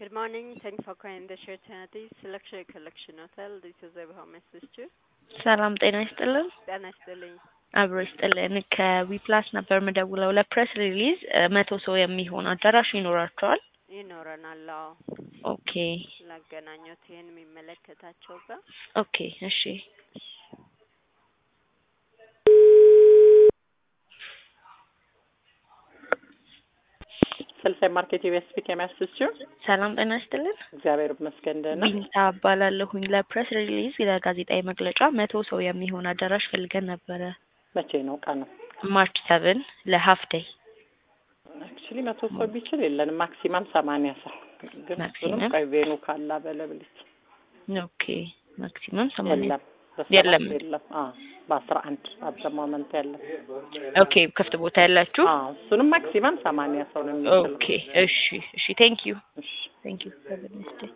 Good morning. Thanks for calling the Sheraton Luxury Collection Hotel. This is Abraham Sister. ሰላም ጤና ይስጥልን። ጤና ይስጥልኝ። አብሮ ይስጥልን። ከዊፕላስ ነበር ምደውለው ለፕሬስ ሪሊዝ መቶ ሰው የሚሆን አዳራሽ ይኖራቸዋል። ይኖረናል። አዎ ኦኬ ላገናኘት ይህን የሚመለከታቸው ጋር ኦኬ እሺ ስልሳይ ማርኬት የቤስፒክ የሚያስችው ሰላም ጤና ይስጥልን። እግዚአብሔር ይመስገን ደህና። ቢንታ እባላለሁኝ። ለፕሬስ ሪሊዝ ለጋዜጣዊ መግለጫ መቶ ሰው የሚሆን አዳራሽ ፈልገን ነበረ። መቼ ነው ቀኑ? ማርች ሰብን ለሀፍ ዴይ አክቹሊ መቶ ሰው ቢችል የለንም ማክሲማም ሰማንያ ሰው ግን እሱንም ማክሲመም? ቆይ ቬኑ ካለ አበለብልች ኦኬ ማክሲመም ሰማንያ የለም በሰባት የለም። የለም አ በአስራ አንድ አት ሞመንት የለም ኦኬ ክፍት ቦታ ያላችሁ አ እሱንም ማክሲማም ሰማንያ ሰው ነው የሚችለው ኦኬ እሺ እሺ ቴንክ ዩ እሺ ቴንክ ዩ